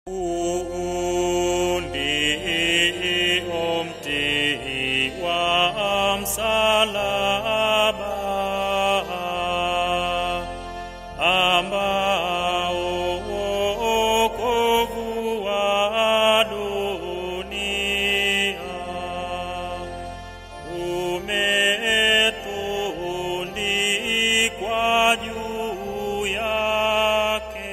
Undi umti wa msalaba ambao wokovu wa dunia umetundikwa juu yake.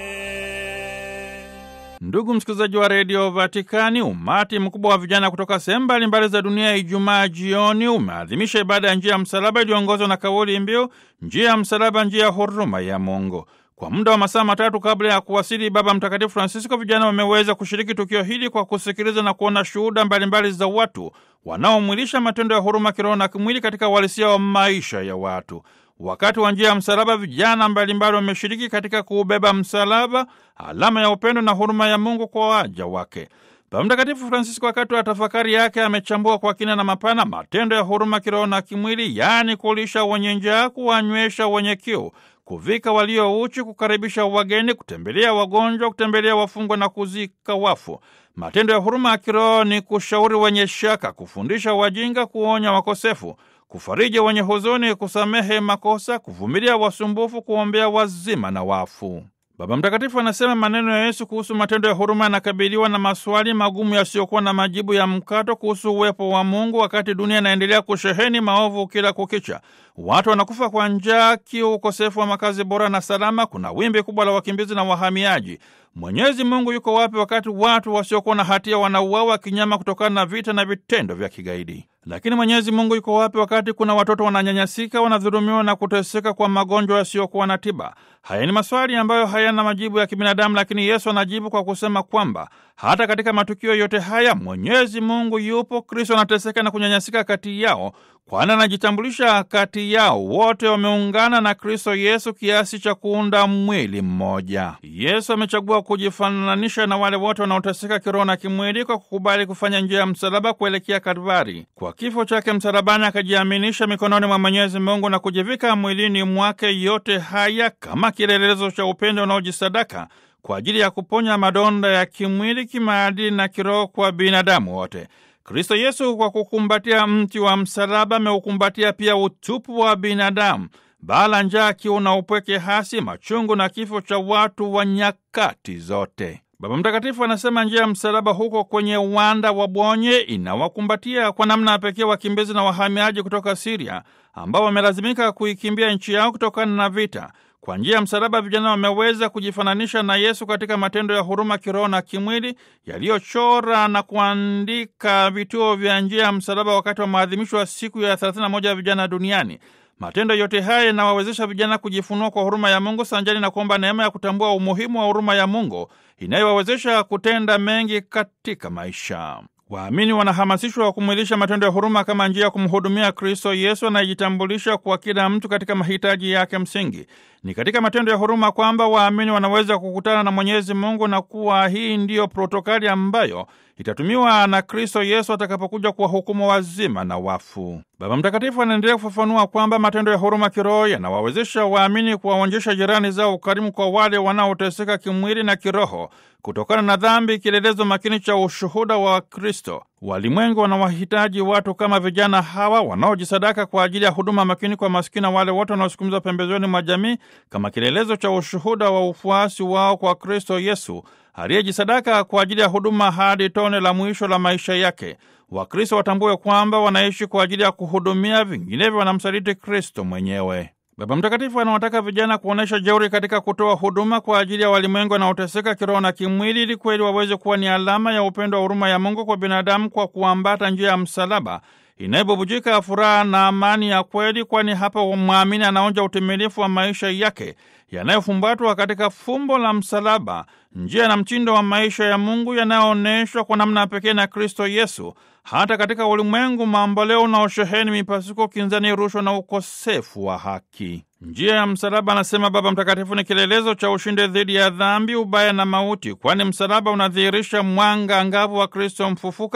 Ndugu msikilizaji wa redio Vatikani, umati mkubwa wa vijana kutoka sehemu mbalimbali za dunia Ijumaa jioni umeadhimisha ibada ya njia ya msalaba iliyoongozwa na kauli mbiu njia ya msalaba, njia ya huruma ya Mungu. Kwa muda wa masaa matatu kabla ya kuwasili Baba Mtakatifu Francisco, vijana wameweza kushiriki tukio hili kwa kusikiliza na kuona shuhuda mbalimbali za watu wanaomwilisha matendo ya huruma kiroho na kimwili katika uhalisia wa maisha ya watu. Wakati wa njia ya msalaba, vijana mbalimbali wameshiriki katika kuubeba msalaba, alama ya upendo na huruma ya Mungu kwa waja wake. Baba Mtakatifu Francisco, wakati wa tafakari yake, amechambua kwa kina na mapana matendo ya huruma kiroho na kimwili, yaani kulisha wenye njaa, kuwanywesha wenye kiu, kuvika walio uchi, kukaribisha wageni, kutembelea wagonjwa, kutembelea wafungwa na kuzika wafu. Matendo ya huruma ya kiroho ni kushauri wenye shaka, kufundisha wajinga, kuonya wakosefu kufariji wenye huzuni, kusamehe makosa, kuvumilia wasumbufu, kuombea wazima na wafu. Baba Mtakatifu anasema maneno ya Yesu kuhusu matendo ya huruma yanakabiliwa na maswali magumu yasiyokuwa na majibu ya mkato kuhusu uwepo wa Mungu wakati dunia inaendelea kusheheni maovu kila kukicha. Watu wanakufa kwa njaa, kiu, ukosefu wa makazi bora na salama. Kuna wimbi kubwa la wakimbizi na wahamiaji. Mwenyezi Mungu yuko wapi wakati watu wasiokuwa na hatia wanauawa kinyama kutokana na vita na vitendo vya kigaidi? Lakini Mwenyezi Mungu yuko wapi wakati kuna watoto wananyanyasika, wanadhulumiwa na kuteseka kwa magonjwa yasiyokuwa na tiba? Haya ni maswali ambayo hayana majibu ya kibinadamu, lakini Yesu anajibu kwa kusema kwamba hata katika matukio yote haya Mwenyezi Mungu yupo. Kristo anateseka na kunyanyasika kati yao, kwani anajitambulisha kati yao. Wote wameungana na Kristo Yesu kiasi cha kuunda mwili mmoja. Yesu amechagua kujifananisha na wale wote wanaoteseka kiroho na kimwili kwa kukubali kufanya njia ya msalaba kuelekea Kalvari. Kwa kifo chake msalabani, akajiaminisha mikononi mwa Mwenyezi Mungu na kujivika mwilini mwake yote haya kama kielelezo cha upendo unaojisadaka kwa ajili ya kuponya madonda ya kimwili, kimaadili na kiroho kwa binadamu wote. Kristo Yesu kwa kukumbatia mti wa msalaba ameukumbatia pia utupu wa binadamu, bala, njaa, kiu na upweke hasi, machungu na kifo cha watu wa nyakati zote. Baba Mtakatifu anasema njia ya msalaba huko kwenye uwanda wa Bonye inawakumbatia kwa namna ya pekee wakimbizi na wahamiaji kutoka Siria ambao wamelazimika kuikimbia nchi yao kutokana na vita. Kwa njia ya msalaba vijana wameweza kujifananisha na Yesu katika matendo ya huruma kiroho na kimwili yaliyochora na kuandika vituo vya njia ya msalaba wakati wa maadhimisho ya siku ya 31 ya vijana duniani. Matendo yote haya yanawawezesha vijana kujifunua kwa huruma ya Mungu sanjani na kuomba neema ya kutambua umuhimu wa huruma ya Mungu inayowawezesha kutenda mengi katika maisha. Waamini wanahamasishwa kumwilisha matendo ya huruma kama njia ya kumhudumia Kristo Yesu anayejitambulisha kwa kila mtu katika mahitaji yake msingi. Ni katika matendo ya huruma kwamba waamini wanaweza kukutana na Mwenyezi Mungu na kuwa hii ndiyo protokali ambayo itatumiwa na Kristo Yesu atakapokuja kuwahukumu wazima na wafu. Baba Mtakatifu anaendelea kufafanua kwamba matendo ya huruma kiroho yanawawezesha waamini kuwaonyesha jirani zao ukarimu kwa wale wanaoteseka kimwili na kiroho kutokana na dhambi, kielelezo makini cha ushuhuda wa Kristo. Walimwengu wanawahitaji watu kama vijana hawa wanaojisadaka kwa ajili ya huduma makini kwa maskini na wale wote wanaosukumizwa pembezoni mwa jamii kama kielelezo cha ushuhuda wa ufuasi wao kwa Kristo Yesu aliyejisadaka kwa ajili ya huduma hadi tone la mwisho la maisha yake. Wakristo watambue kwamba wanaishi kwa ajili ya kuhudumia, vinginevyo wanamsaliti Kristo mwenyewe. Baba Mtakatifu anawataka vijana kuonyesha jeuri katika kutoa huduma kwa ajili ya walimwengu wanaoteseka kiroho na kimwili, ili kweli waweze kuwa ni alama ya upendo wa huruma ya Mungu kwa binadamu kwa kuambata njia ya msalaba inayobubujika furaha na amani ya kweli, kwani hapa mwamini anaonja utimilifu wa maisha yake yanayofumbatwa katika fumbo la msalaba, njia na mtindo wa maisha ya Mungu yanayoonyeshwa kwa namna pekee na Kristo Yesu, hata katika ulimwengu mamboleo unaosheheni mipasuko, kinzani, rushwa na ukosefu wa haki. Njia ya msalaba, anasema Baba Mtakatifu, ni kielelezo cha ushindi dhidi ya dhambi, ubaya na mauti, kwani msalaba unadhihirisha mwanga angavu wa Kristo mfufuka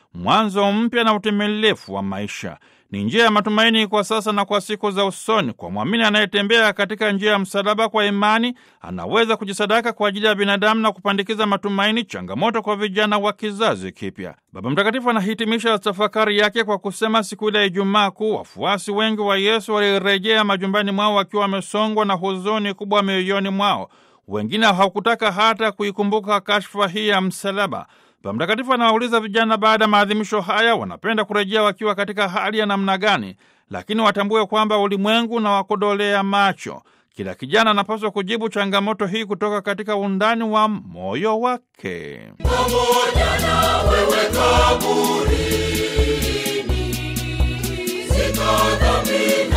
mwanzo mpya na utimilifu wa maisha. Ni njia ya matumaini kwa sasa na kwa siku za usoni. Kwa mwamini anayetembea katika njia ya msalaba kwa imani, anaweza kujisadaka kwa ajili ya binadamu na kupandikiza matumaini, changamoto kwa vijana wa kizazi kipya. Baba Mtakatifu anahitimisha tafakari yake kwa kusema, siku ile ya Ijumaa Kuu, wafuasi wengi wa Yesu walirejea majumbani mwao wakiwa wamesongwa na huzuni kubwa mioyoni mwao. Wengine hawakutaka hata kuikumbuka kashfa hii ya msalaba. Baba Mtakatifu anawauliza vijana baada ya maadhimisho haya wanapenda kurejea wakiwa katika hali ya namna gani, lakini watambue kwamba ulimwengu na wakodolea macho. Kila kijana anapaswa kujibu changamoto hii kutoka katika undani wa moyo wake. pamoja na wewe kaburini, ziko dhambi